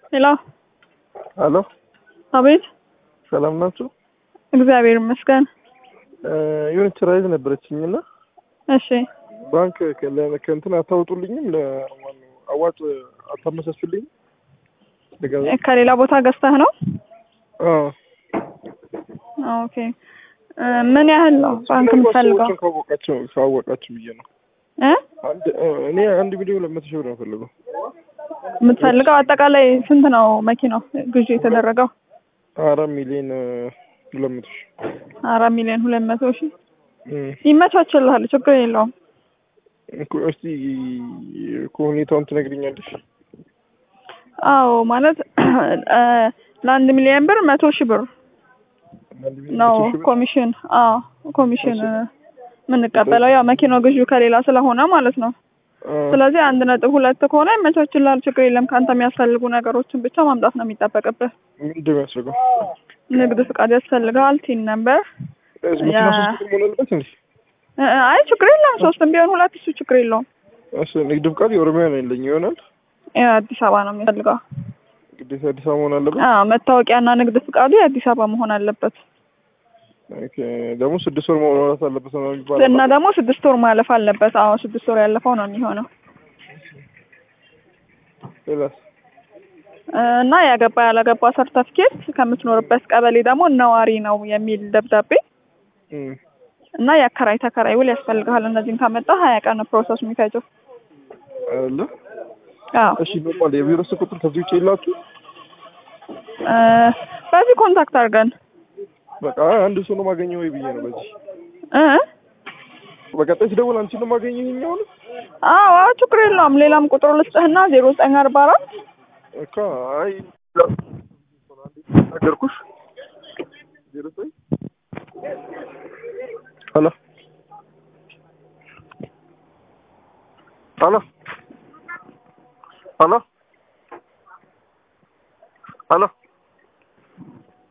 ሄሎ አሎ አቤት። ሰላም ናችሁ? እግዚአብሔር ይመስገን። የሆነች ራይዝ ነበረችኝና እሺ ባንክ ከ- ከእንትን አታወጡልኝም? ለማነው አዋጭ አታመቻቹልኝም? ለገንዘብ? ከሌላ ቦታ ገዝተህ ነው? አዎ። ኦኬ እ ምን ያህል ነው ባንክ የምትፈልገው? ሰዎችን ካወቃቸው ካወቃችሁ ብዬ ነው። እ አንድ እኔ አንድ ሚሊዮን ሁለት መቶ ሺህ ብር ነው የምፈልገው። የምትፈልገው አጠቃላይ ስንት ነው መኪናው ግዢ የተደረገው? አራት ሚሊዮን ሁለት መቶ ሺህ አራት ሚሊዮን ሁለት መቶ ሺህ እም። ይመቻችልሃል፣ ችግር የለውም። እኮ እስቲ እኮ ሁኔታውን ትነግሪኛለሽ? አዎ ማለት እ ለአንድ ሚሊዮን ብር መቶ ሺህ ብር አንድ ሚሊዮን ነው መቶ ሺህ ብር? ኮሚሽን። አዎ ኮሚሽን እ የምንቀበለው ያው መኪናው ግዢው ከሌላ ስለሆነ ማለት ነው። አዎ። ስለዚህ አንድ ነጥብ ሁለት ከሆነ ይመቻችልሃል፣ ችግር የለም። ከአንተ የሚያስፈልጉ ነገሮችን ብቻ ማምጣት ነው የሚጠበቅብህ። ምንድን ነው የሚያስፈልገው? ንግድ ፍቃድ ያስፈልጋል፣ ቲን ነምበር። መኪና ያ- ሶስት ቁጥር መሆን አለበት እንዴ? እ እ አይ ችግር የለም፣ ሶስትም ቢሆን ሁለት እሱ ችግር የለውም። እሺ ንግድ ፍቃድ የኦሮሚያ ነው ያለኝ ይሆናል። ያው አዲስ አበባ ነው የሚፈልገው። ግዴታ አዲስ አበባ መሆን አለበት። አዎ መታወቂያና ንግድ ፍቃዱ የአዲስ አበባ መሆን አለበት ኦኬ ደግሞ ስድስት ወር መውራት አለበት ነው የሚባለው። እና ደግሞ ስድስት ወር ማለፍ አለበት። አዎ ስድስት ወር ያለፈው ነው የሚሆነው ሌላስ? እ እና ያገባ ያላገባ ሰርተፍኬት ከምትኖርበት ቀበሌ ደግሞ ነዋሪ ነው የሚል ደብዳቤ እም። እና የአከራይ ተከራይ ውል ያስፈልግሃል። እነዚህን ካመጣ ሀያ ቀን ነው ፕሮሰስ የሚፈጀው። አይደለ? አዎ እሺ ኖርማል የቢሮ ስልክ ቁጥር ከዚህ ውጭ የላችሁ? እ በዚህ ኮንታክት አድርገን በቃ አንድ ሰው ነው ማገኘው ወይ ብዬ ነው በዚህ እ በቀጣይ ስደውል አንቺ ነው ማገኘው ይኸኛውን አዎ አዎ ችግር የለውም። ሌላም ቁጥር ልስጥህና ዜሮ ዘጠኝ አርባ አራት እኮ አይ ነገርኩሽ። ዜሮ ዘጠኝ ሄሎ ሄሎ ሄሎ ሄሎ